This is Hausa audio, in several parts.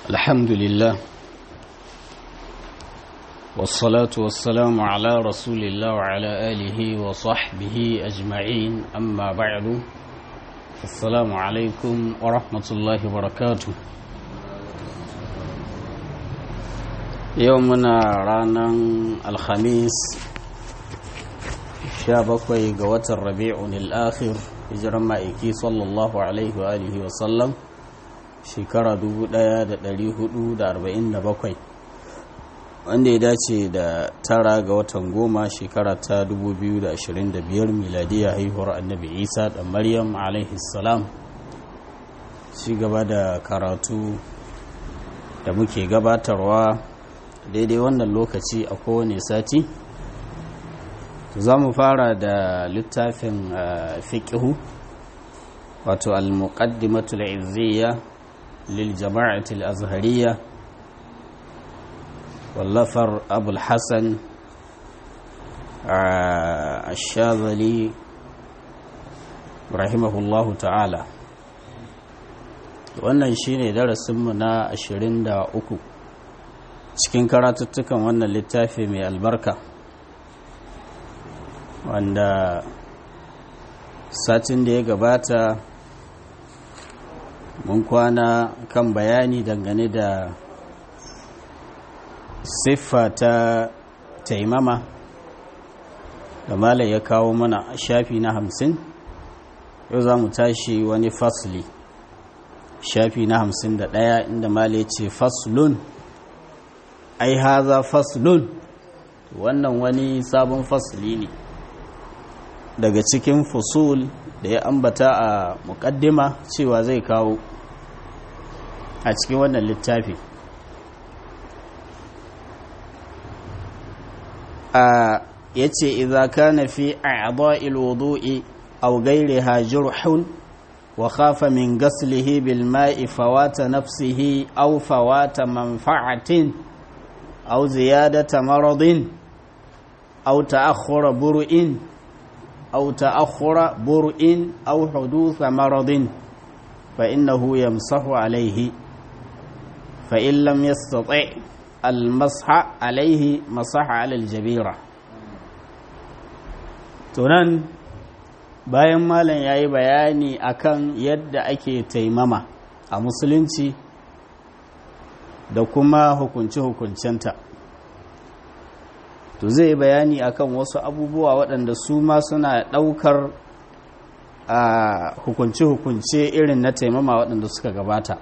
الحمد لله والصلاة والسلام على رسول الله وعلى آله وصحبه أجمعين أما بعد السلام عليكم ورحمة الله وبركاته يومنا رانا الخميس شابكوي قوة الربيع الآخر hijiran ma'aiki sallallahu alaihi wa alihi wa sallam shekara 1447 wanda ya dace da tara ga watan goma shekara ta 2025 miladiya haihuwar annabi isa da maryam alaihi salam ci gaba da karatu da muke gabatarwa daidai wannan lokaci a kowane sati za mu fara da littafin fiƙihu wato al-muqaddimatul izziya lil jama'atul azhariya wallafar abul hassan ashazali rahimahullahu ta'ala wannan shine darasinmu na 23 cikin karatuttukan wannan littafi mai albarka wanda satin da ya gabata mun kwana kan bayani dangane da siffa ta taimama da malai ya kawo mana shafi na hamsin yau za mu tashi wani fasli shafi na hamsin da ɗaya inda malai ce faslun ai haza faslun wannan wani sabon fasli ne daga cikin fusul da ya ambata a mukaddima cewa zai kawo a cikin wannan littafi a ya ce idza kana fi a'dha'il wudu'i aw ghayriha jurhun wa khafa min ghaslihi bil ma'i fawata nafsihi aw fawata manfa'atin aw ziyadata maradin aw ta'akhkhura bur'in أو تأخر برء أو حدوث مرض فإنه يمسح عليه فإن لم يستطع المسح عليه مسح على الجبيرة tunan bayan malam ya yi bayani akan yadda ake taimama a musulunci da kuma hukunce-hukuncenta to zai bayani akan wasu abubuwa waɗanda su ma suna ɗaukar a hukunce-hukunce irin na taimama waɗanda suka gabata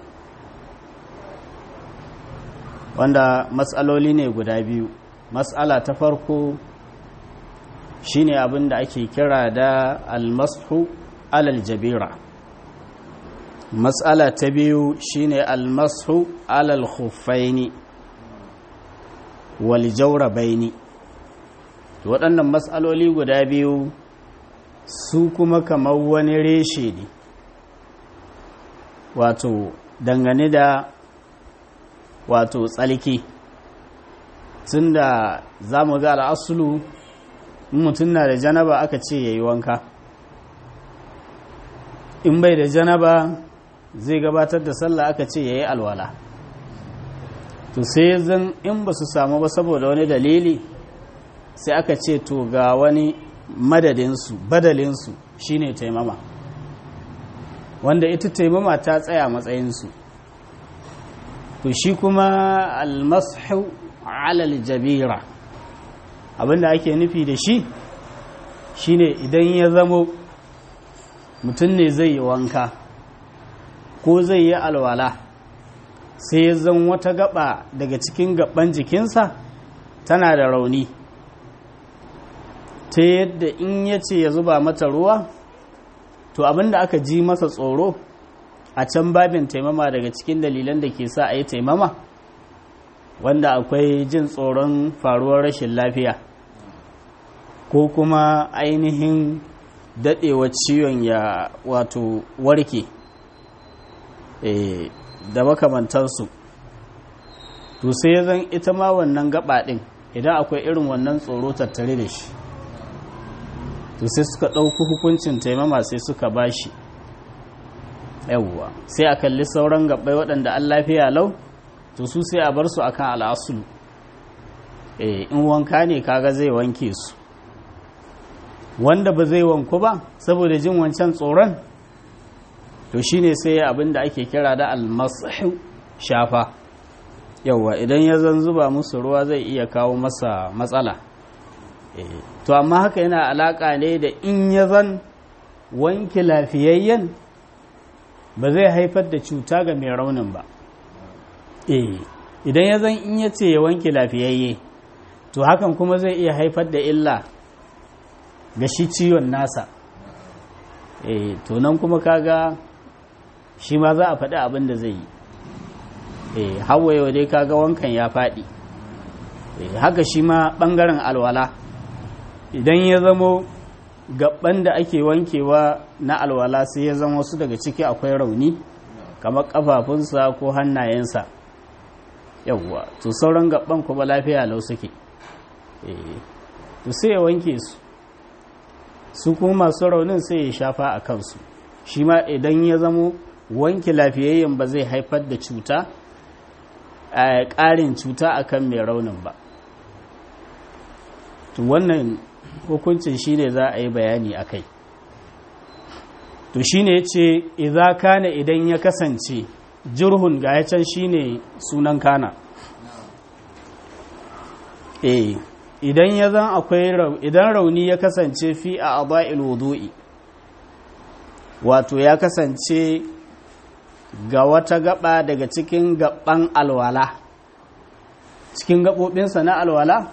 wanda matsaloli ne guda biyu matsala ta farko shine abin da ake kira da almasu alal jabira matsala ta biyu shine almasu alal khuffaini wal jawrabaini waɗannan matsaloli guda biyu su kuma kamar wani reshe ne wato dangane da wato tsalki tun da za mu ga al'asulu mutum na da janaba aka ce ya yi wanka in bai da janaba zai gabatar da sallah aka ce ya yi alwala to sai zan in ba su samu ba saboda wani dalili sai aka ce to ga wani madadinsu badalinsu shine taimama wanda ita taimama ta tsaya matsayinsu to shi kuma almasu alal jabira abinda ake nufi da shi shine idan ya zamo mutum ne zai yi wanka ko zai yi alwala sai ya zan wata gaba daga cikin gaban jikinsa tana da rauni ta yadda in ya ce ya zuba mata ruwa to abinda aka ji masa tsoro a can babin taimama daga cikin dalilan da ke sa a yi taimama wanda akwai jin tsoron faruwar rashin lafiya ko kuma ainihin daɗewa ciwon ya wato warke da makamantarsu to sai zan ita ma wannan gaba ɗin idan akwai irin wannan tsoro tattare da shi to sai suka ɗauki hukuncin taimama sai suka bashi yawwa sai a kalli sauran gabbai waɗanda an lafiya lau to su sai a bar su akan al'asulu eh in wanka ne kaga zai wanke su wanda ba zai wanku ba saboda jin wancan tsoron to shine sai abin da ake kira da almasahu shafa yauwa idan ya zan zuba musu ruwa zai iya kawo masa matsala to amma haka yana alaka ne da in ya zan wanke lafiyayyen ba zai haifar da cuta ga mai raunin ba idan ya zan in ya ce ya wanke lafiyayye to hakan kuma zai iya haifar da illa ga shi ciwon nasa to nan kuma kaga shi ma za a faɗi abin da zai yi eh hawaye dai kaga wankan ya faɗi haka shi ma ɓangaren alwala idan ya zamo gaban da ake wankewa na alwala sai ya zama wasu daga ciki akwai rauni kamar kafafunsa ko hannayensa yawwa to sauran gaban kuma lafiya lau suke to sai ya wanke su su kuma masu raunin sai ya shafa a kansu shi ma idan ya zamo wanke lafiyayyen ba zai haifar da cuta a ƙarin cuta akan mai raunin ba to wannan hukuncin shi ne za a yi bayani a kai to shi ne ya ce iza kana idan ya kasance jirhun ga ya can shi ne sunan kana eh idan ya zan akwai idan rauni ya kasance fi a aba'il wudu'i wato ya kasance ga wata gaba daga cikin gaban alwala cikin gaɓoɓinsa na alwala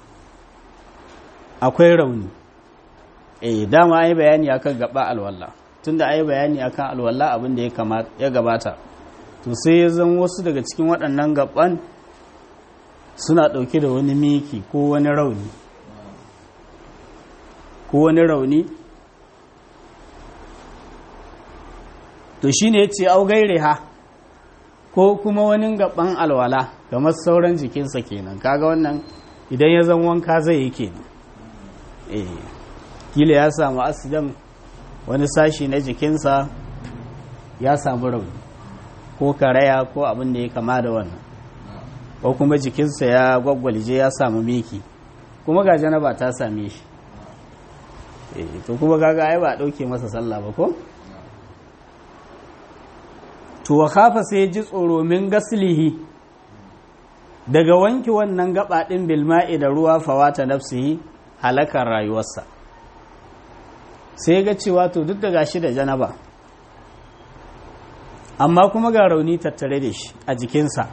akwai rauni eh dama ai bayani akan gaba alwala tunda ai bayani akan alwala abin da ya gabata to sai ya zan wasu daga cikin waɗannan gaban suna ɗauke da wani miki ko wani rauni ko wani rauni to shi ne ce augaire ha ko kuma wani gaban alwala kamar sauran jikinsa kenan kaga wannan idan ya zan wanka zai yi kenan eh kila ya samu asidan wani sashi na jikinsa ya samu rauni ko karaya ko abin da ya kama da wannan ko kuma jikinsa ya gwaggwalje ya samu miki kuma ga janaba ta same shi eh to kuma kaga ai ba dauke masa sallah ba ko to wa kafa sai ji tsoro min gaslihi daga wanki wannan gaba din bilma'i da ruwa fawata nafsihi halakar rayuwarsa sai ga cewa to duk da gashi da janaba amma kuma ga rauni tattare da shi a jikinsa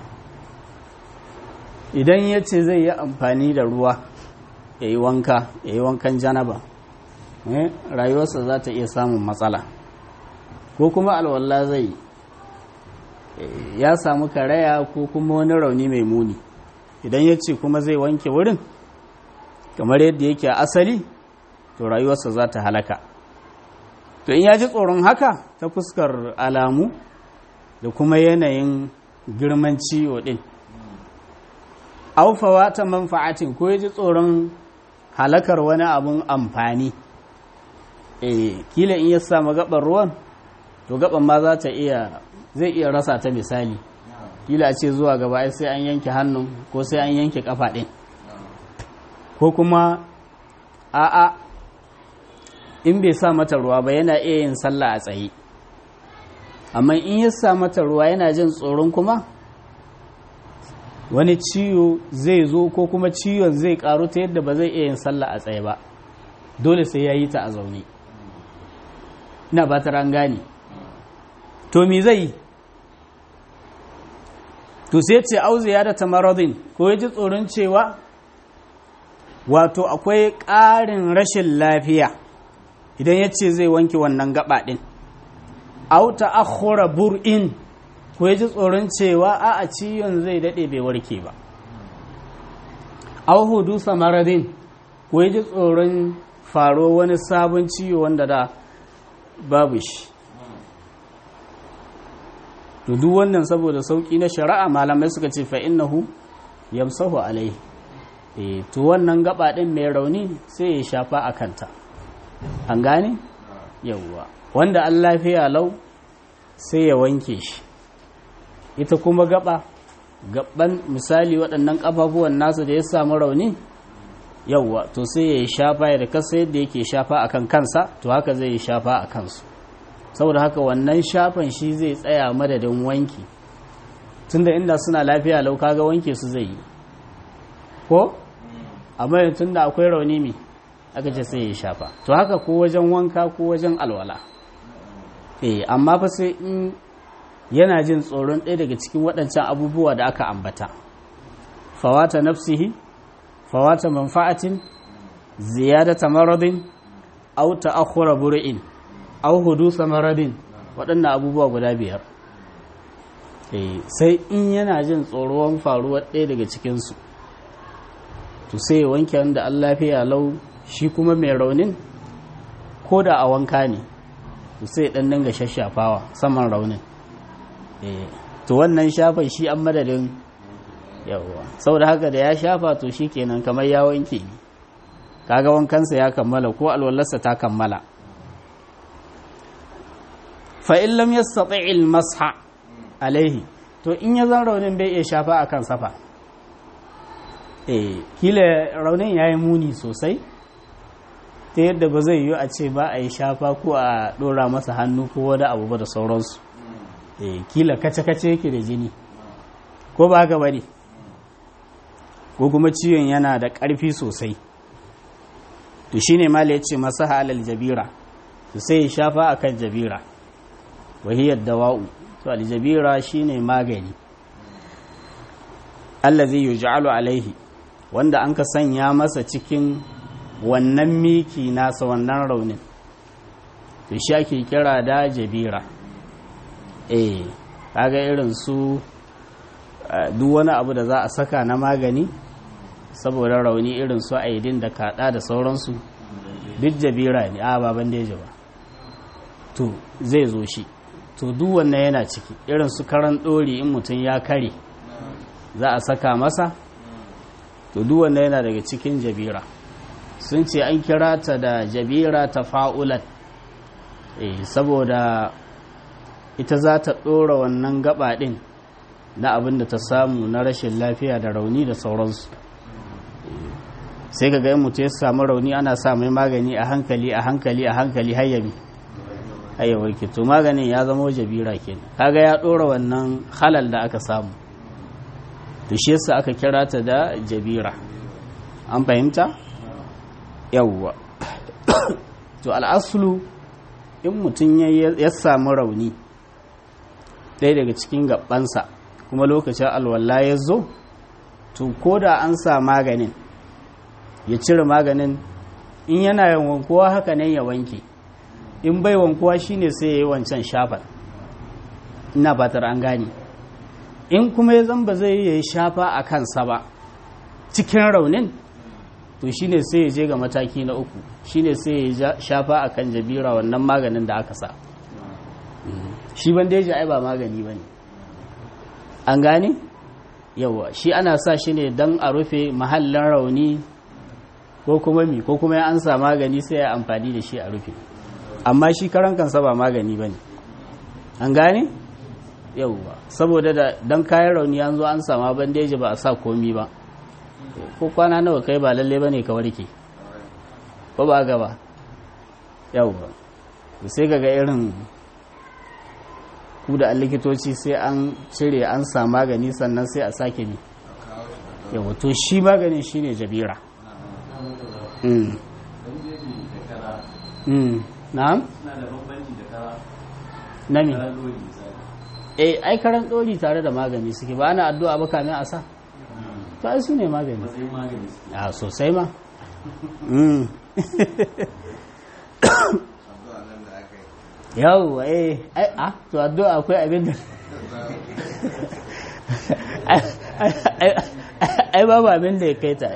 idan ya ce zai yi amfani da ruwa ya yi wanka ya yi wankan janaba rayuwarsa za ta iya samun matsala ko kuma alwallah zai yi ya samu karaya ko kuma wani rauni mai muni idan ya ce kuma zai wanke wurin kamar yadda yake a asali to rayuwarsa za ta halaka to in ya ji tsoron haka ta fuskar alamu da kuma yanayin girman ciwo din aufawa ta manfa'atin ko ya ji tsoron halakar wani abun amfani eh kila in ya samu gaban ruwan to gaban ma za ta iya zai iya rasa ta misali kila a ce zuwa gaba sai an yanke hannun ko sai an yanke kafa ɗin ko kuma a'a in bai sa mata ruwa ba yana iya yin sallah a tsaye amma in ya sa mata ruwa yana jin tsoron kuma wani ciwo zai zo ko kuma ciwon zai karu ta yadda ba zai iya yin sallah a tsaye ba dole sai ya yi ta a zaune ina ba ta gane to me zai yi to sai ce auzu ya da tamaradin ko ya ji tsoron cewa wato akwai ƙarin rashin lafiya idan ya ce zai wanke wannan gaba ɗin auta akhura bur'in ko ya ji tsoron cewa a a ciwon zai daɗe bai warke ba au hudu samaradin ko ya ji tsoron faro wani sabon ciwo wanda da babu shi to duk wannan saboda sauki na shari'a malamai suka ce fa innahu yamsahu alai eh to wannan gaba din mai rauni sai ya shafa a kanta an gane yawwa wanda an lafiya lau sai ya wanke shi ita kuma gaba gaban misali waɗannan ƙafafuwan nasa da ya samu rauni yauwa to sai ya yi shafa ya da kasa yadda yake shafa a kan kansa to haka zai yi shafa a kansu saboda haka wannan shafan shi zai tsaya madadin wanki tunda inda suna lafiya lau kaga wanke su zai yi ko amma tunda akwai rauni mai aka ce sai ya shafa to haka ko wajen wanka ko wajen alwala eh amma fa sai in yana jin tsoron ɗaya daga cikin waɗancan abubuwa da aka ambata fawata nafsihi fawata manfa'atin ziyadata maradin aw ta'akhkhura bur'in aw hudusa maradin waɗannan abubuwa guda biyar eh sai in yana jin tsoron faruwar ɗaya daga cikin su to sai wanke wanda Allah lafiya lau shi kuma mai raunin ko da a wanka ne to sai dan dinga shashafawa saman raunin to wannan shafa shi an madadin yawa saboda haka da ya shafa to shi kenan kamar ya wanke ne kaga wankansa ya kammala ko alwallarsa ta kammala fa in lam yastati' al-masha alaihi to in ya zan raunin bai iya shafa akan safa eh kila raunin yayi muni sosai ta yadda ba zai yi a ce ba a yi shafa ko a dora masa hannu ko wani abu ba da sauransu kila kace-kace yake da jini ko ba haka bane ko kuma ciwon yana da ƙarfi sosai to shine mala yace masa halal jabira to sai ya shafa akan jabira wahiyar dawa'u to aljabira shine magani allazi yuj'alu alaihi wanda an ka sanya masa cikin wannan miki nasa wannan raunin to shi ake kira da jabira eh kaga irin su duk wani abu da za a saka na magani saboda rauni irin su aidin da kada da sauransu duk jabira ne a baban da ba to zai zo shi to duk wannan yana ciki irin su karan dori in mutum ya kare za a saka masa to duk wannan yana daga cikin jabira sun ce an kira ta da jabira ta fa'ulat eh saboda ita za ta ɗora wannan gaba ɗin na abin da ta samu na rashin lafiya da rauni da sauransu sai ka ga mutu ya samu rauni ana sa mai magani a hankali a hankali a hankali hayyabi hayyawarki to maganin ya zama jabira kenan kaga ya ɗora wannan halal da aka samu to shi yasa aka kira ta da jabira an fahimta yawwa to al'asulu in mutum ya samu rauni ɗaya daga cikin gabansa kuma lokacin alwala ya zo to ko da an sa maganin ya cire maganin in yana yin wankuwa haka nan ya wanke in bai wankuwa shine sai ya yi wancan shafar ina fatar an gane in kuma ya zamba zai yi shafa a kansa ba cikin raunin to shine sai ya je ga mataki na uku shine sai ya shafa a kan jabira wannan maganin da aka sa shi bandeji ai ba magani ba ne an gane yawa shi ana sa shi ne don a rufe mahallin rauni ko kuma mi ko kuma an sa magani sai ya amfani da shi a rufe amma shi karan kansa ba magani ba ne an gane yawa saboda da don kayan rauni an zo an sama bandeji ba a sa komi ba ko kwana nawa kai ba lalle ba ne ka warke ko ba gaba yawa sai ga irin ku da likitoci sai an cire an sa magani sannan sai a sake bi yawa to shi maganin shine jabira na'am na mi eh ai karan dori tare da magani suke ba ana addu'a ba kamin a sa to ai su ne magani a sosai ma yawwa eh ai a to addu'a akwai abin da ai babu abin da ya kai ta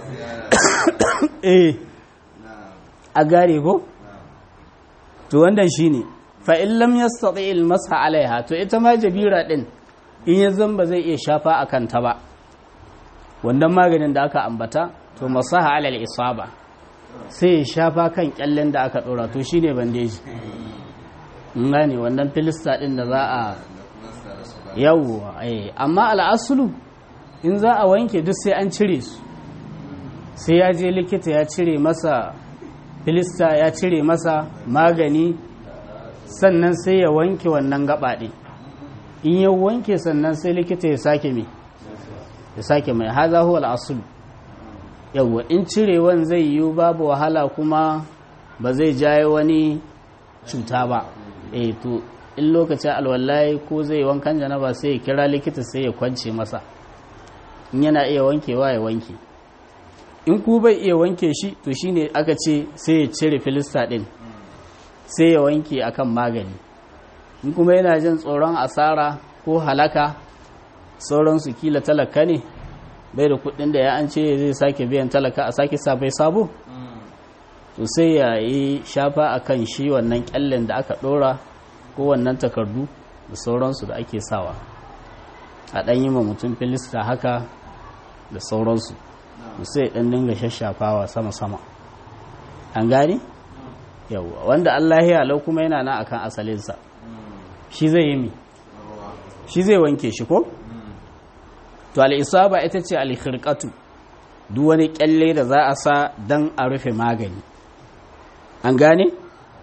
eh a gare ko to wannan shine fa in lam yastati al masha alaiha to ita ma jabira din in ya zamba zai iya shafa akan ta ba wannan maganin da aka ambata to masaha alal isaba sai ya shafa kan kyallen da aka dora to shine bandeji in gane wannan filista din da za a yawwa eh amma al'asulu in za a wanke duk sai an cire su sai ya je likita ya cire masa filista ya cire masa magani sannan sai ya wanke wannan gabaɗe in ya wanke sannan sai likita ya sake mai ya sake mai haza huwa al'asulu yawwa in cirewan zai yiwu babu wahala kuma ba zai jaye wani cuta ba eh to in lokacin alwallahi ko zai wankan janaba sai ya kira likita sai ya kwance masa in yana iya wankewa ya wanke in ku bai iya wanke shi to shine aka ce sai ya cire filista din sai ya wanke akan magani in kuma yana jin tsoron asara ko halaka sauransu kila talaka ne bai da kudin da ya an ce zai sake biyan talaka a sake sabai sabo to sai ya yi shafa akan shi wannan kyallen da aka dora ko wannan takardu da sauransu da ake sawa a ɗan yi ma mutum filista haka da sauransu sai ɗan dinga shashafawa sama-sama an gani? yawwa wanda Allah ya lau kuma yana na akan asalinsa shi zai yi mi shi zai wanke shi ko? to al'isaba ita ce alkhirkatu duk wani kyalle da za a sa don a rufe magani an gane?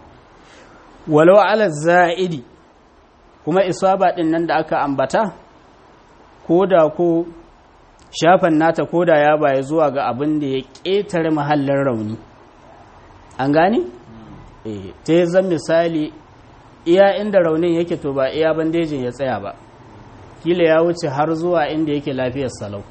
walau ala za'idi kuma isaba din nan da aka ambata ko da ko shafan nata ko da ya baya zuwa ga abin da ya ƙetare mahallin rauni an gane? eh ta yi zan misali iya inda raunin yake to ba iya bandejin ya tsaya ba kila ya wuce har zuwa inda yake lafiyar salau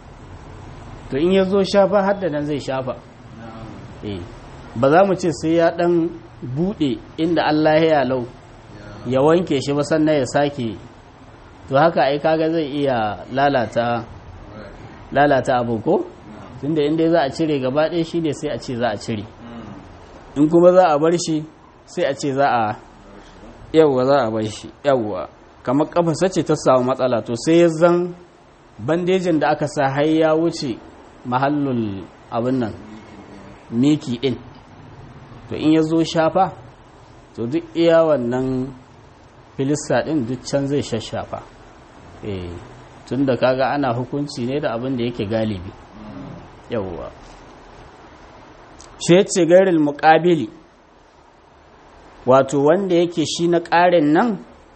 to in ya zo shafa har da nan zai shafa eh ba za mu ce sai ya dan bude inda Allah ya lau ya wanke shi ba sannan ya sake to haka ai kaga zai iya lalata lalata abu ko tunda inda za a cire gaba ɗaya shi ne sai a ce za a cire in kuma za a bar shi sai a ce za a yawwa za a bar shi yawwa kamar kafasa ce ta samu matsala to sai ya zan bandejin da aka sa har ya wuce mahallul abin nan miki din to in ya zo shafa to duk iya wannan filista din duk can zai shashafa eh tun da kaga ana hukunci ne da abin da yake galibi yawwa shi ce gairil muƙabili wato wanda yake shi na ƙarin nan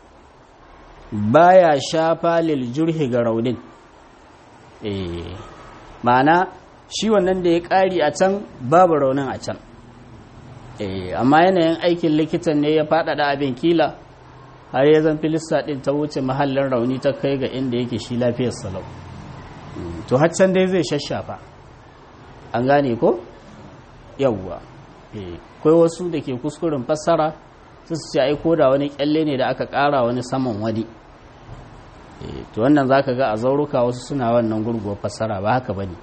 baya shafa lil jurhi ga raunin eh ma'ana shi wannan da ya ƙari a can babu raunin a can eh amma yanayin aikin likitan ne ya faɗaɗa abin kila har ya zan filista ɗin ta wuce mahallin rauni ta kai ga inda yake shi lafiyar salau to haccan dai zai shashafa an gane ko yawwa kai wasu da ke kuskuren fassara su ce ai ko da wani kyalle ne da aka ƙara wani saman wani to wannan zaka ga a zauruka wasu suna wannan gurguwar fassara ba haka bane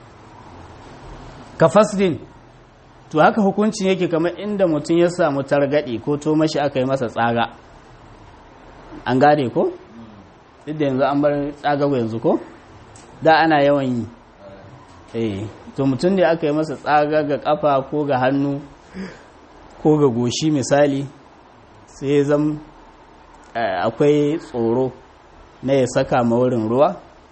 ka fasdin to haka hukuncin yake kamar inda mutum ya samu targaɗe ko to mashi aka yi masa tsaga an gane ko duk da yanzu an bar tsagawa yanzu ko da ana yawan yi eh to mutum ne aka yi masa tsaga ga kafa ko ga hannu ko ga goshi misali sai zam akwai tsoro na ya saka ma wurin ruwa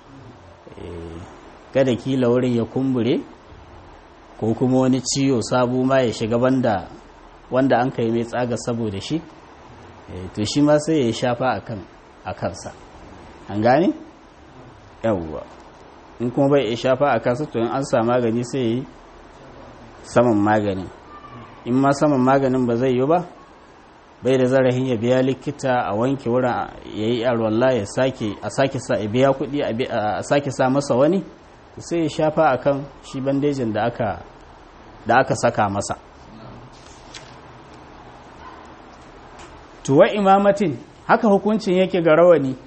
kada kila wurin ya kumbure ko kuma wani ciwo sabu ma ya shiga banda wanda an kai mai tsaga saboda shi to shi ma sai ya shafa a kansa an gane? yawwa in kuma bai ya shafa a kansa to in an sa magani sai ya yi saman magani in ma saman maganin ba zai yi ba bai da zarahin ya biya likita a wanke wurin ya yi alwallah ya sake a sake sa ya biya kuɗi a sake sa masa wani sai ya shafa a kan shi bandejin da aka da aka saka masa tuwa imamatin haka hukuncin yake ga rawani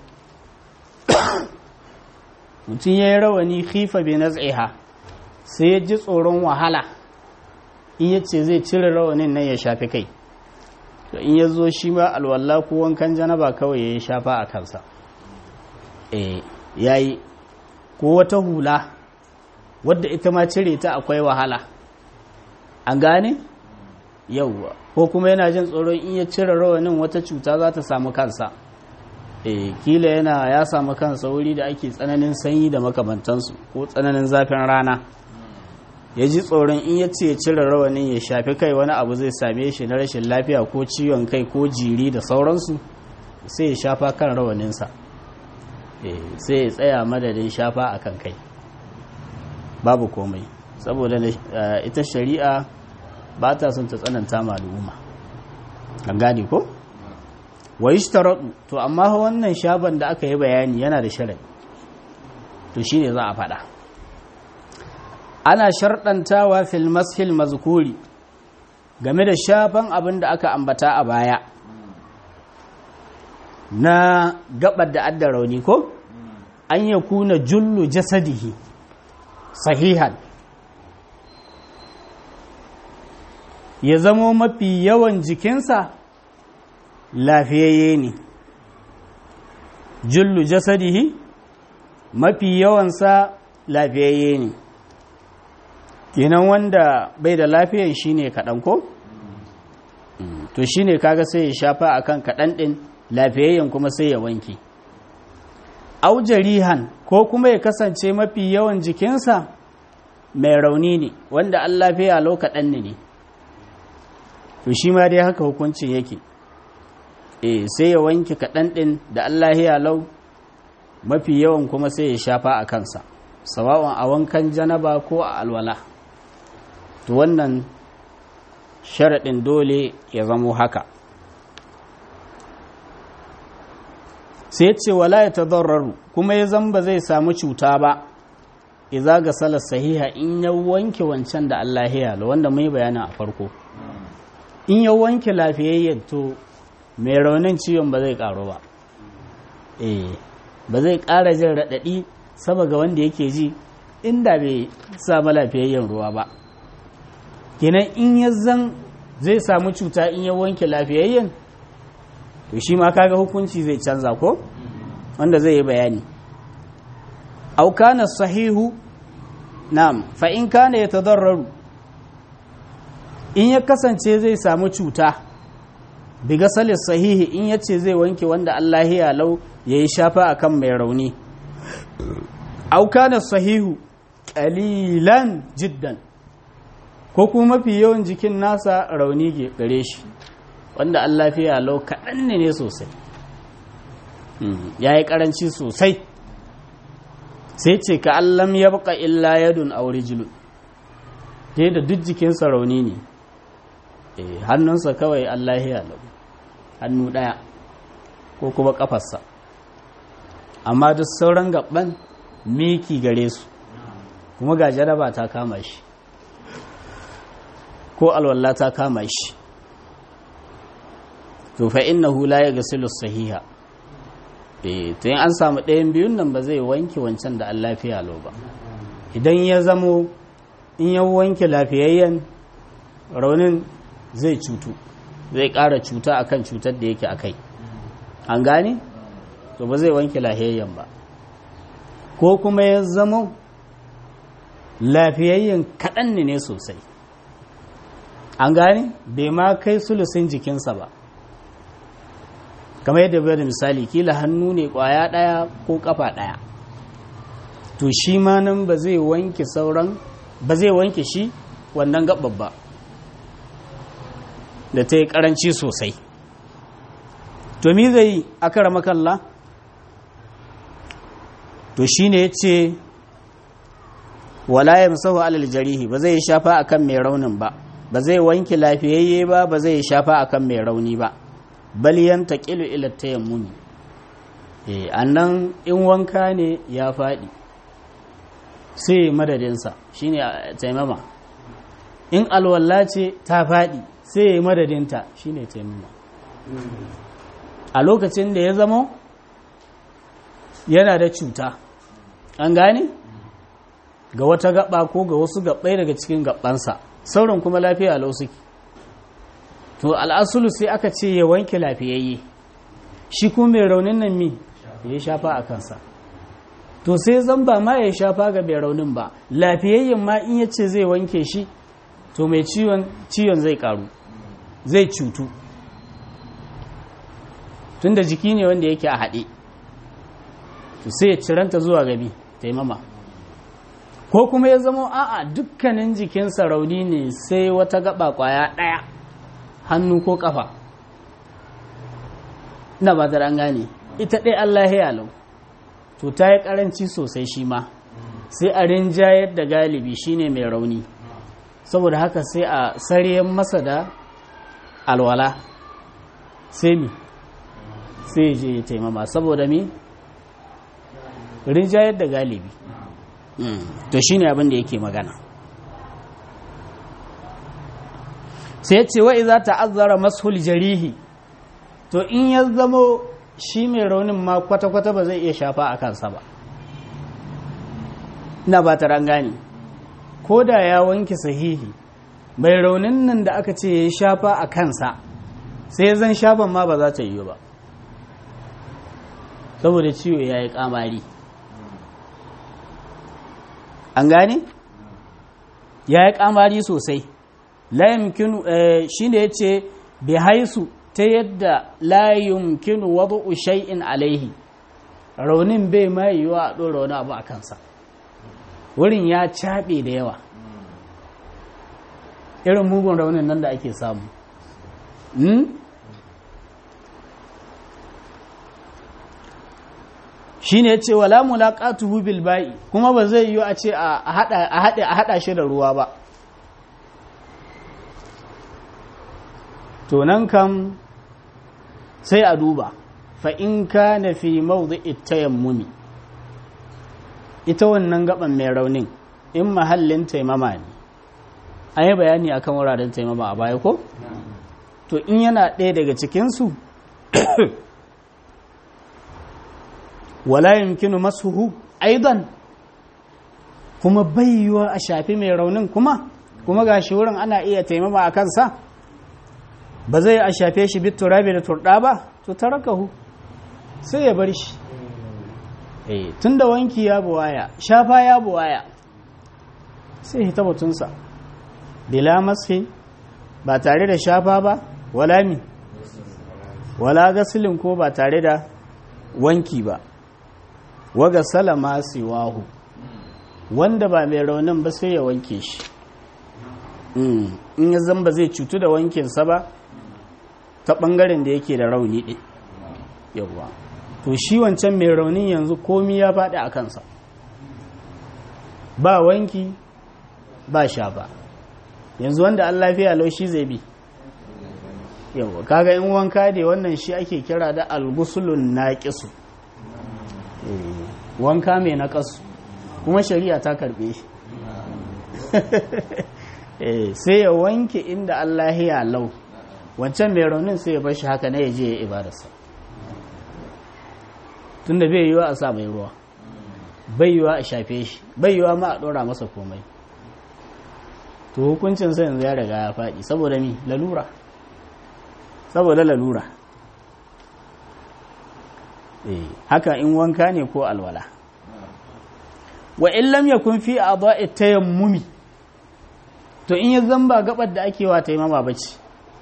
mutum ya yi rawani khifa bi naz'iha sai ya ji tsoron wahala in ya ce zai cire rawanin nan ya shafi kai to in ya zo shi ma alwalla ko wankan janaba kawai ya yi shafa a kansa eh yayi ko wata hula wadda ita ma cire ta akwai wahala an gane yauwa ko kuma yana jin tsoron in ya cire rawanin wata cuta za ta samu kansa e kila yana ya samu kansa wuri da ake tsananin sanyi da makamantansu ko tsananin zafin rana ya ji tsoron in ya ce ya cire rawanin ya shafi kai wani abu zai same shi na rashin lafiya ko ciwon kai ko jiri da sauransu sai ya shafa kan rawaninsa sai ya tsaya madadin shafa a kan kai babu komai saboda ita shari'a ba ta son ta tsananta maluma an gane ko? wa yi to amma wannan shaban da aka yi bayani yana da shirin to shi ne za a faɗa ana sharɗantawa fil mashil mazkuri game da shafan abin da aka ambata a baya na gabar da adda rauni ko an ya kuna jullu jasadihi sahihan ya zamo mafi yawan jikinsa lafiyayye ne jullu jasadihi mafi yawansa lafiyayye ne kenan wanda bai da lafiyan shine kaɗan ko to shine kaga sai ya shafa akan kaɗan ɗin lafiyayyen kuma sai ya wanke aujarihan ko kuma ya kasance mafi yawan jikinsa mai rauni ne wanda an lafiya lau kaɗan ne to shi ma dai haka hukuncin yake e sai ya wanke kaɗan ɗin da Allah ya lau mafi yawan kuma sai ya shafa a kansa sawa'un a wankan janaba ko a alwala to wannan sharaɗin dole ya zamo haka sai ce wala ya tadarraru kuma ya zamba zai samu cuta ba iza ga salar sahiha in ya wanke wancan da Allah ya lau wanda mai bayanin a farko in ya wanke lafiyayyen to mai raunin ciwon ba zai karu ba eh ba zai kara jin raɗaɗi sama ga wanda yake ji inda bai samu lafiyayyen ruwa ba kenan in ya zan zai samu cuta in ya wanke lafiyayyen to shi ma kaga hukunci zai canza ko wanda zai yi bayani aukana sahihu na'am fa in kana yatadarraru in ya kasance zai samu cuta biga salis sahihi in ya ce zai wanke wanda Allah ya lau ya yi shafa a kan mai rauni aukanar sahihu ƙalilan jiddan ko kuma mafi yawan jikin nasa rauni ke gare shi wanda Allah ya lau kaɗan ne ne sosai ya yi ƙaranci sosai sai ce ka allam ya baka illa yadun a wuri jilu da duk jikinsa rauni ne hannunsa kawai Allah ya lau hannu ɗaya ko kuma ƙafarsa amma duk sauran gaban miki gare su kuma ga jaraba ta kama shi ko alwallah ta kama shi to fa innahu la yaghsilu sahiha eh to in an samu ɗayan biyun nan ba zai wanke wancan da Allah lafiya lau ba idan ya zamo in ya wanke lafiyayyen raunin zai cutu zai ƙara cuta akan cutar da yake akai an gane to ba zai wanke lafiyayyen ba ko kuma ya zama lafiyayyen kaɗan ne sosai an gane bai ma kai sulusin jikinsa ba kamar yadda bai da misali kila hannu ne ƙwaya ɗaya ko ƙafa ɗaya to shi ma nan ba zai wanke sauran ba zai wanke shi wannan gaɓar ba da ta yi ƙaranci sosai to mi zai akara makalla to shi ne ya ce wala ya musahu alal jarihi ba zai shafa akan mai raunin ba ba zai wanke lafiyayye ba ba zai shafa akan mai rauni ba bal yantaqilu ila tayammumi eh annan in wanka ne ya faɗi sai madadinsa shine taimama in alwalla ce ta faɗi sai madadinta shine taimama a lokacin da ya zama yana da cuta an gane ga wata gaba ko ga wasu gabbai daga cikin gabansa sauran kuma lafiya lau suke to al'asulu sai aka ce ya wanke lafiyayye shi kuma mai raunin nan mi ya shafa a kansa to sai zan ba ma ya shafa ga mai raunin ba lafiyayyen ma in ya ce zai wanke shi to mai ciwon zai karu zai cutu tunda jiki ne wanda yake a haɗe to sai ya ciranta zuwa gabi taimama ko kuma ya zama a'a dukkanin jikinsa rauni ne sai wata gaba kwaya ɗaya hannu ko ƙafa ina ba an gane ita ɗaya Allah ya lau to ta yi ƙaranci sosai shi ma sai a rinjayar da galibi shine mai rauni saboda haka sai a sariyan masa da alwala sai mi sai je ya taimama saboda mi rinjayar da galibi to shine abin da yake magana sai ce wa iza ta'azzara mashul jarihi to in ya zamo shi mai raunin ma kwata-kwata ba zai iya shafa a kansa ba ina ba ta gane ko da ya wanke sahihi mai raunin nan da aka ce ya shafa a kansa sai zan shafan ma ba za ta yi ba saboda ciwo ya yi kamari an gane ya yi kamari sosai layimkinu shi ne ya ce bai haisu ta yadda layimkinu wadda shay'in alaihi raunin bai ma yiwuwa a ɗora wani abu a kansa wurin ya caɓe da yawa irin mugun raunin nan da ake samu shi ne ce wala mulaƙatuhu bil ba'i kuma ba zai yi a ce a haɗa shi da ruwa ba to nan kam sai a duba fa in ka na fi mawdi tayammumi ita wannan gaban mai raunin in mahallin taimama ne an yi bayani akan wuraren taimama a baya ko to in yana ɗaya daga cikinsu wala yumkinu masuhu aidan kuma bayyuwa a shafi mai raunin kuma kuma ga shi wurin ana iya taimama a kansa ba zai a shafe shi bit turabi da turɗa ba to tarakahu sai ya bar shi eh tunda wanki ya buwaya shafa ya buwaya sai hita batunsa bila mashi ba tare da shafa ba wala mi wala gasilin ko ba tare da wanki ba waga salama siwahu wanda ba mai raunin ba sai ya wanke shi in ya zamba zai cutu da wankinsa ba ta ɓangaren da yake da rauni ɗin yawwa to shi wancan mai raunin yanzu komi ya faɗi a kansa ba wanki ba sha ba yanzu wanda an lafiya lau shi zai bi yawwa kaga in wanka ne wannan shi ake kira da algusulun naƙisu wanka mai naƙasu kuma shari'a ta karɓe shi sai ya wanke inda Allah ya lau wancan mai raunin sai ya bashi haka na ya je ya ibadarsa tunda bai yiwa a sa mai ruwa bai yiwa a shafe shi bai yiwa ma a ɗora masa komai to hukuncin sai yanzu ya riga ya faɗi saboda mi lalura saboda lalura haka in wanka ne ko alwala wa in lam yakun fi a'dha'i tayammumi to in ya zamba gabar da ake wa taimama bace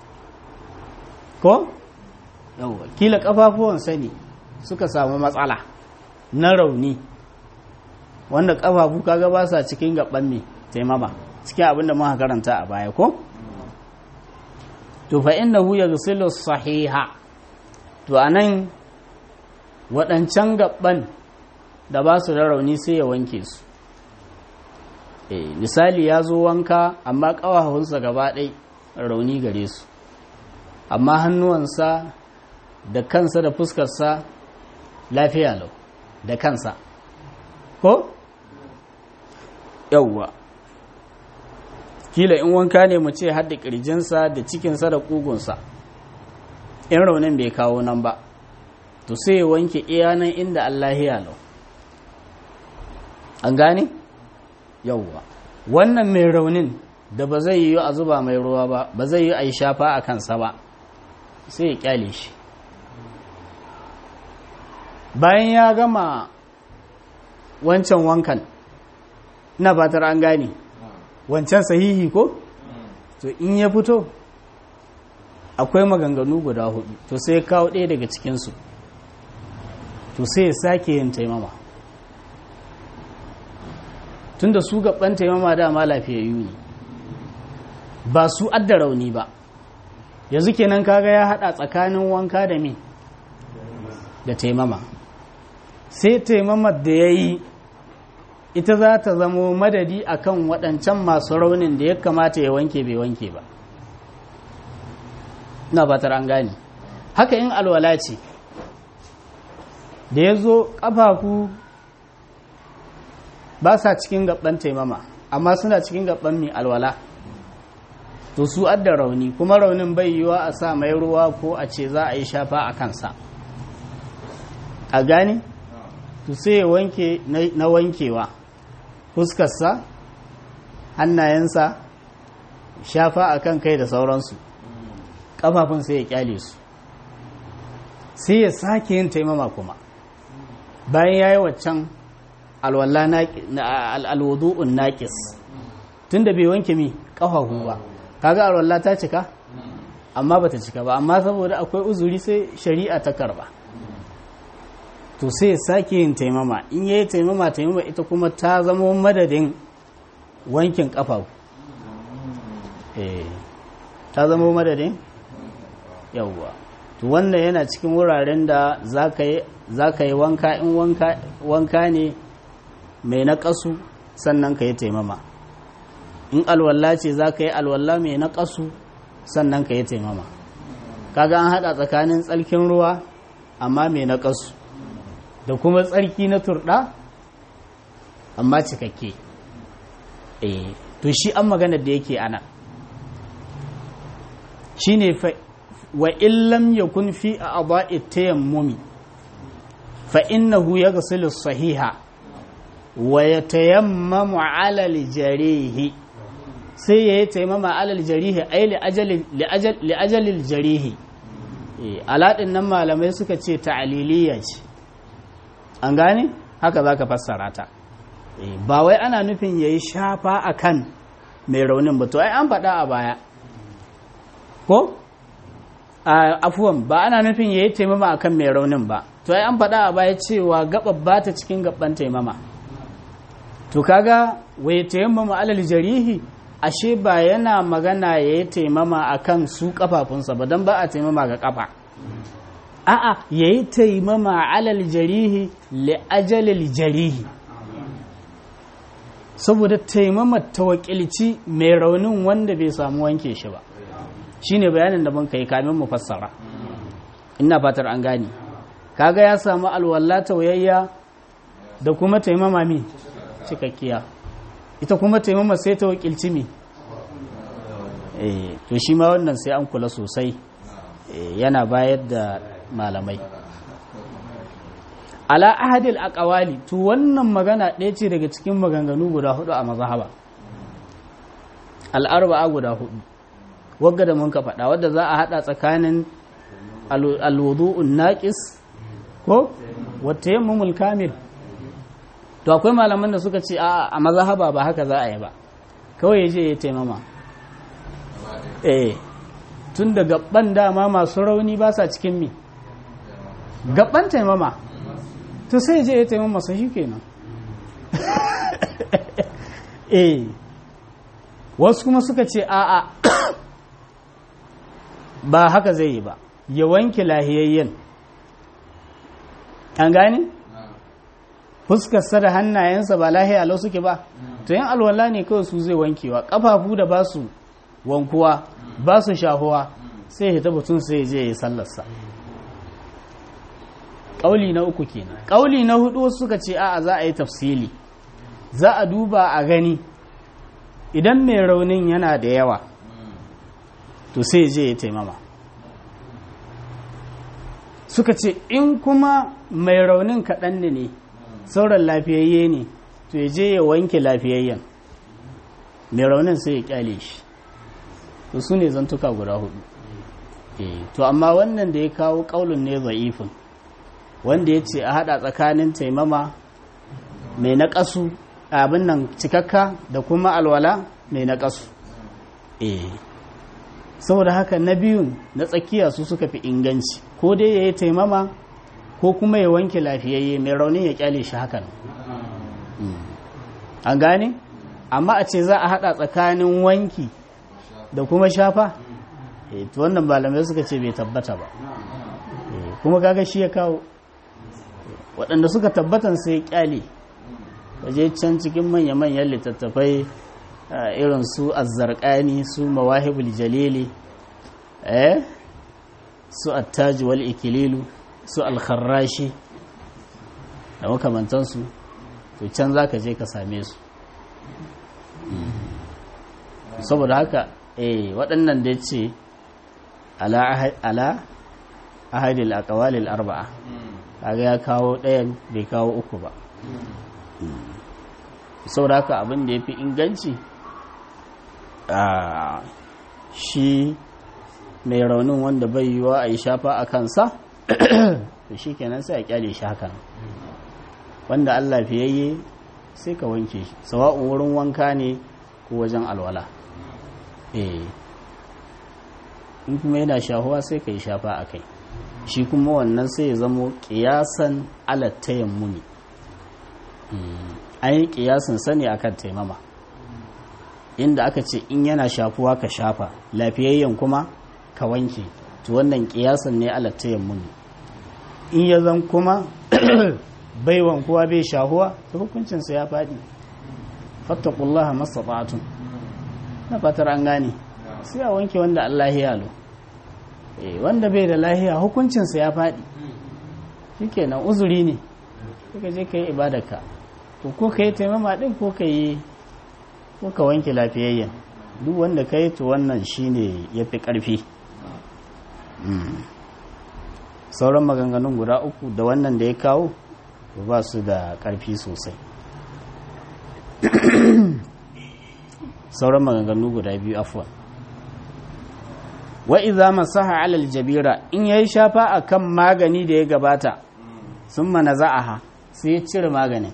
ko yawa kila kafafuwan sani suka samu matsala na rauni wanda kafafu kaga ba sa cikin gaban me taimama cikin abinda muka karanta a baya ko to fa innahu yaghsilu sahiha to anan waɗancan gaban da ba su da rauni sai ya wanke su e, misali ya zo wanka amma ƙawahunsa gaba ɗai rauni gare su amma hannuwansa da kansa da fuskarsa lafiya lau da kansa ko? yauwa kila in wanka ne mu ce hadda ƙirjinsa da cikinsa da ƙugunsa in raunin bai kawo nan ba to sai ya wanke iyanan inda Allah ya lau an gane yauwa wannan mai raunin da ba zai yi a zuba mai ruwa ba ba zai yi a yi shafa a kansa ba sai ya kyale shi bayan ya gama wancan wankan na fatar an gane wancan sahihi ko to in ya fito akwai maganganu guda hudu to sai kawo ɗaya daga cikinsu to sai ya sake yin taimama tunda su gaban taimama dama lafiyayyu ne ba su adda rauni ba yanzu kenan kaga ya hada tsakanin wanka da me da taimama sai taimamar da ya yi ita za ta zamo madadi akan waɗancan masu raunin da ya kamata ya wanke bai wanke ba na batar an gane haka in alwala ce da ya zo ƙafafu ba sa cikin gaban taimama amma suna cikin gaban mai alwala to su adda rauni kuma raunin bai yiwa a sa mai ruwa ko a ce za a yi shafa a kansa a gane to sai ya wanke na wankewa fuskarsa hannayensa shafa a kan kai da sauransu ƙafafun sai ya kyale su sai ya sake yin taimama kuma bayan ya yi waccan alwadu'un naƙis tun da bai wanke mi ƙafafu ba kaga alwallah ta cika amma bata cika ba amma saboda akwai uzuri sai shari'a ta karba to sai ya sake yin taimama in yayi taimama taimama ita kuma ta zama madadin wankin ƙafafu eh ta zama madadin yawwa to wannan yana cikin wuraren da za ka yi wanka in wanka ne mai naƙasu sannan ka yi taimama in alwalla ce za ka yi alwalla mai naƙasu sannan ka yi taimama kaga an haɗa tsakanin tsarkin ruwa amma mai naƙasu da kuma tsarki na turɗa amma cikakke eh to shi an maganar da yake ana shi ne wa illam yakun fi a aba'i tayammumi fa innahu yaghsilu sahiha wa yatayammamu ala al-jarihi sai yayi tayammama ala al-jarihi ay li ajali li ajali al-jarihi aladin nan malamai suka ce ta'liliya ce an gane haka zaka fassara ta ba wai ana nufin yayi shafa akan mai raunin ba to ai an faɗa a baya ko afuwan ba ana nufin ya yi taimama akan mai raunin ba to ai an faɗa a baya cewa gaɓar ba ta cikin gaban taimama to kaga wai taimama alal jarihi ashe ba yana magana ya yi taimama akan su kafafunsa ba don ba a taimama ga kafa a'a ya yi taimama alal jarihi li ajalil jarihi saboda taimama ta wakilci mai raunin wanda bai samu wanke shi ba shine bayanin da mun kai kamin mu fassara ina fatar an gane kaga ya samu alwala tauyayya da kuma taimama mi cikakkiya ita kuma taimama sai ta wakilci mi eh to shi ma wannan sai an kula sosai yana bayar da malamai ala ahadil aqwali to wannan magana ɗaya ce daga cikin maganganu guda hudu a mazhaba al-arba'a guda hudu wagga da mun ka faɗa wadda za a haɗa tsakanin alwudu'un naƙis ko wata yammumul kamil to akwai malaman da suka ce a a mazhaba ba haka za a yi ba kawai ya je ya taimama eh tun da gaban dama masu rauni ba sa cikin mi gaban taimama to sai je ya taimama sai shi kenan eh wasu kuma suka ce a'a ba haka zai yi ba ya wanke lahiyayyen an gane? fuskarsa da hannayensa ba lahiya lau suke ba to yin alwala ne kawai su zai wankewa ƙafafu da ba su wankuwa ba su shahuwa sai ya tabbatun sai je ya yi sallarsa ƙauli na uku kenan ƙauli na hudu wasu suka ce a'a za a yi tafsili za a duba a gani idan mai raunin yana da yawa to sai je ya taimama suka ce in kuma mai raunin kaɗan ne sauran lafiyayye ne to ya je ya wanke lafiyayyen mai raunin sai ya kyale shi to su ne zantuka guda hudu to amma wannan da ya kawo ƙaunin ne za'ifin wanda ya ce a haɗa tsakanin taimama mai naƙasu abin nan cikakka da kuma alwala mai naƙasu eh saboda haka na biyun na tsakiya su suka fi inganci ko dai ya yi taimama ko kuma ya wanke lafiyayye mai raunin ya kyale shi hakan an gane amma a ce za a hada tsakanin wanki da kuma shafa to wannan malamai suka ce bai tabbata ba kuma kaga shi ya kawo waɗanda suka tabbatan sai kyale waje can cikin manya-manyan littattafai irin su azzarkani su mawahibul jalili eh su attaji wal ikililu su alkharrashi da makamantansu to can za ka je ka same su saboda haka eh waɗannan da ce ala ahadil aqwalil arba'a kaga ya kawo ɗayan bai kawo uku ba saboda haka abin da ya fi inganci a shi mai raunin wanda bai yiwa a yi shafa a kansa da shi kenan sai a kyale shi hakan wanda allah fiyayye sai ka wanke shi sawa'un wurin wanka ne ko wajen alwala eh in kuma yana shahuwa sai ka yi shafa a kai shi kuma wannan sai ya zamo ƙiyasan alattayen muni an yi ƙiyasin sani akan taimama inda aka ce in yana shafuwa ka shafa lafiyayyen kuma ka wanke to wannan ƙiyasan ne alattayen muni in ya zan kuma bai wankuwa bai shahuwa ta hukuncinsa ya faɗi fattakullaha mastata'atun na fatar an gane sai a wanke wanda Allah ya lo wanda bai da lahiya hukuncinsa ya faɗi shikenan uzuri ne ka je ka yi ibadarka to ko ka yi taimama ɗin ko ka yi ko ka wanke lafiyayyen duk wanda ka yi to wannan shine ya fi ƙarfi sauran maganganun guda uku da wannan da ya kawo ba su da ƙarfi sosai sauran maganganu guda biyu afwan wa iza masaha alal jabira in yayi shafa akan magani da ya gabata sun mana za'aha sai ya cire maganin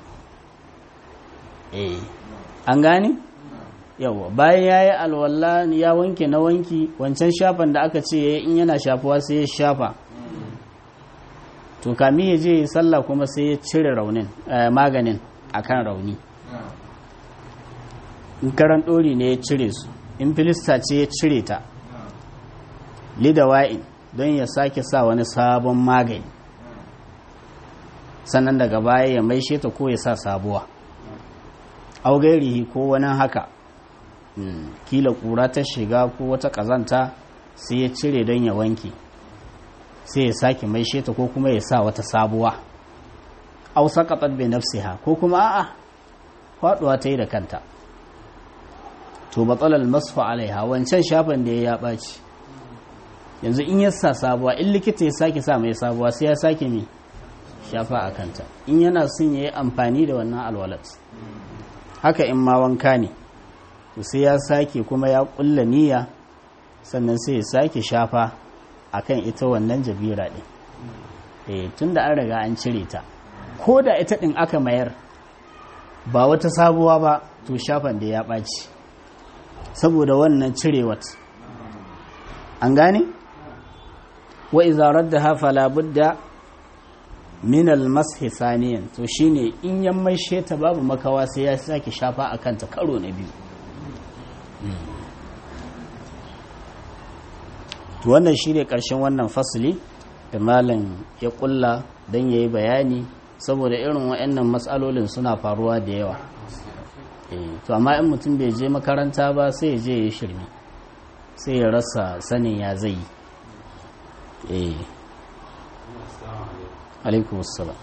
eh an gane yawa bayan yayi alwala ya wanke na wanki wancan shafan da aka ce in yana shafuwa sai ya shafa to kami ya je sallah kuma sai ya cire raunin maganin akan rauni in karan ɗori ne ya cire su in filista ce ya cire ta lidawa'in don ya sake sa wani sabon magani sannan daga baya ya maishe ta ko ya sa sabuwa augairihi ko wani haka kila kura ta shiga ko wata kazanta sai ya cire don ya wanke sai ya sake maishe ta ko kuma ya sa wata sabuwa au saqatat bi nafsiha ko kuma a'a faduwa ta yi da kanta to matsalar masu alaiha wancan shafan da ya ɓaci yanzu in ya sa sabuwa in likita ya sake sa mai sabuwa sai ya sake mai shafa a kanta in yana son ya yi amfani da wannan alwalat haka in ma wanka ne sai ya sake kuma ya ƙulla niyya sannan sai ya sake shafa akan ita wannan jabira ɗin tun da an riga an cire ta ko da ita ɗin aka mayar ba wata sabuwa ba to shafan da ya ɓaci saboda wannan cirewat an gane wa izarar da hafa labudda min almashi saniyan to shine in yan maishe ta babu makawa sai ya sake shafa a kanta karo na biyu to wannan shine karshen wannan fasili da malam ya kulla don ya yi bayani saboda irin waɗannan matsalolin suna faruwa da yawa to amma in mutum bai je makaranta ba sai ya je ya shirme sai ya rasa sanin ya zai yi alaikum assalam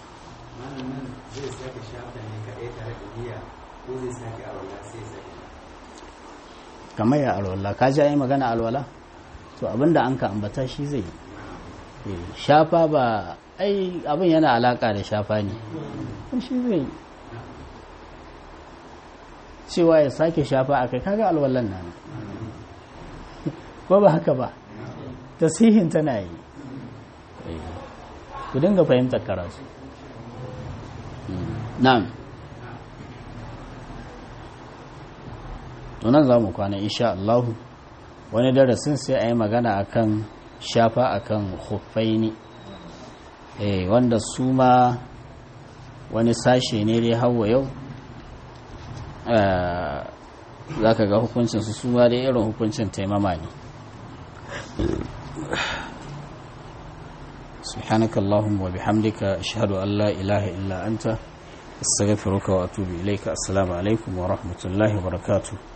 kamar ya alwala ka ji magana alwala to abinda an ka ambata shi zai yi shafa ba ai abin yana alaka da shafa ne shi zai cewa ya sake shafa a kai kaga alwallan nan ko ba haka ba tasihin tana yi ku dinga fahimtar karatu na'am tunan za mu kwana insha Allah wani darasin sai a yi magana akan shafa akan huffaini eh wanda su ma wani sashe ne dai hawa yau za ka ga hukuncinsu su ma dai irin hukuncin taimama ne سبحانك اللهم وبحمدك أشهد أن لا إله إلا أنت استغفرك وأتوب إليك السلام عليكم ورحمة الله وبركاته